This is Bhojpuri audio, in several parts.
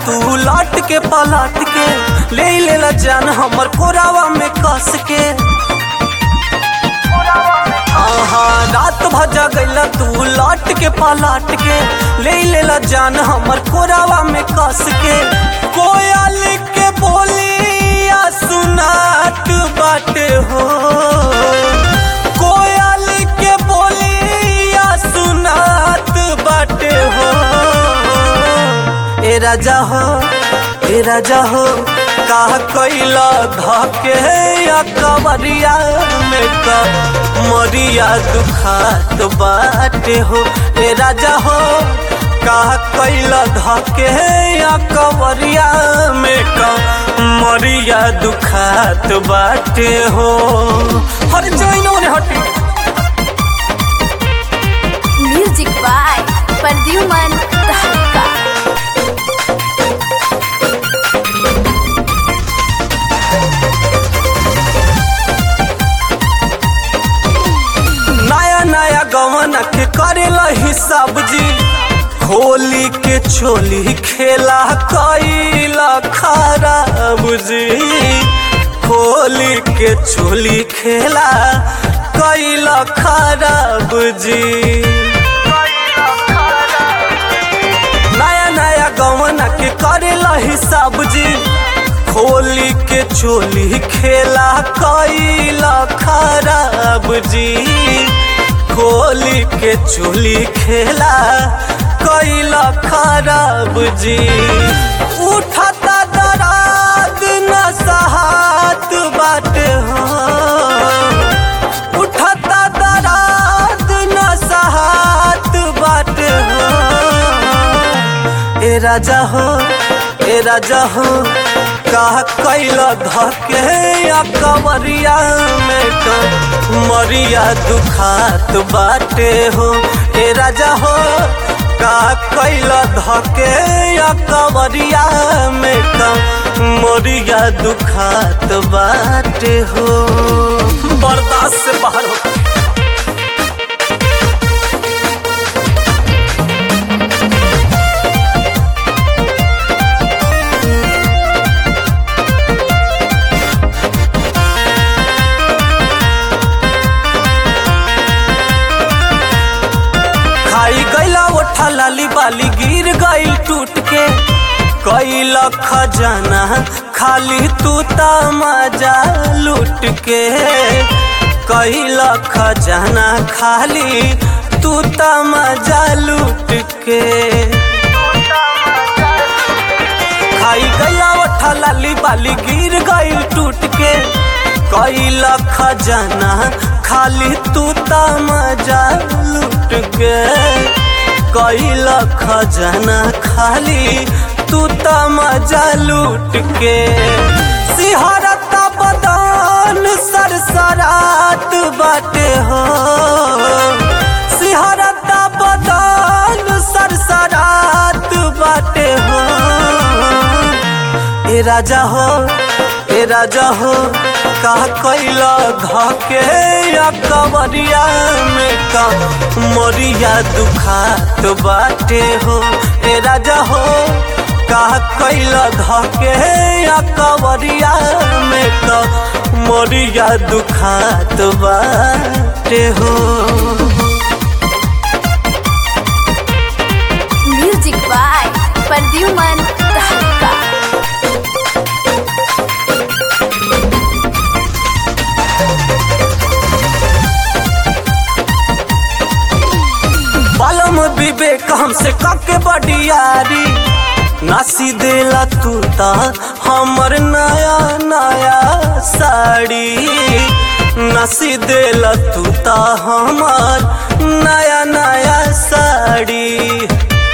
तू लौट के पलट के ले लेला जान हमर कोरावा में कस के आहा रात भजा गईला तू लौट के पलट के ले लेला जान हमर कोरावा में कस के कोयल के बोलिया सुनात बाटे हो कोयल के बोलिया सुनात बाटे हो ए राजा हो ए राजा हो का कैला धके या कवरिया में का मरिया दुखात बाटे हो ए राजा हो का कैला धके या कवरिया में का मरिया दुखात बाटे हो हर जइनो रे हटी म्यूजिक बाय प्रद्युमन तहलका नया नया गवन के करेला हिसाब जी होली के छोली खेला कैला खराब जी होली के छोली खेला कैला खराब जी नया नया गवन के करेला हिसाब जी होली के चोली खेला कैला खराब जी होली के चोली खेला कैला खराब जी उठता दराद न सहात बाट हो उठता दराद न सहात बाट हो ए राजा हो ए राजा हो का कैला धके या कवरिया में का मरिया दुखात बाटे हो ए राजा हो का कैला धके या कवरिया में का मरिया दुखात बाटे हो बर्दाश्त से बाहर हो खाई गईला ओठा लाली बाली गिर गईल टूट के कैल खजाना खाली तू मजा लूट के कैल खजाना खाली तू मजा लूट के खाई गईला ओठा लाली बाली गिर गईल टूट के कैल खजाना खाली तू मजा लूट के कैल खजाना खाली तू मजा लूट के सिहरता बदान सरसरात बाटे हो सिहरता बदान सरसरात बाटे हो ए राजा हो ए राजा हो का कैला धके या कवरिया में का मरिया दुखात बाटे हो ए राजा हो का कैला धके या कवरिया में का मरिया दुखात बाटे हो म्यूजिक बाय प्रद्युमन तहलका बालम विवेक हमसे कके बडियारी नासी देला तू ता हमर नया नया साड़ी नासी देला तू ता हमर नया नया साड़ी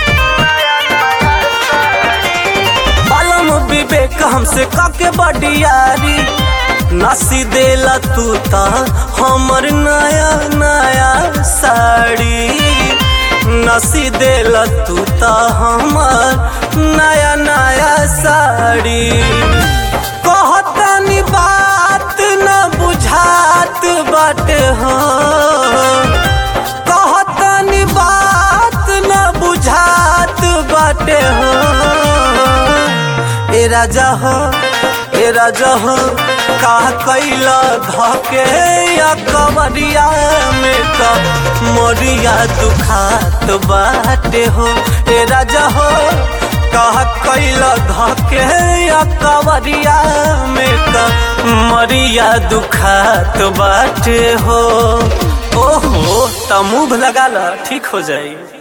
बालम विवेक हमसे कके बडियारी नासी देला तू ता हमर नया नया साड़ी नसी देला तू ता हमर नया नया साड़ी कहतनी बात न बुझात बाटे हो कहतनी बात न बुझात बाटे हो राजा हो ए राजा हो का कैला धके या कवरिया में का मोरिया दुखात बाटे हो ए राजा हो का कैला धके या कवरिया में का मोरिया दुखात बाटे हो ओहो त मुंह लगा ला ठीक हो जाई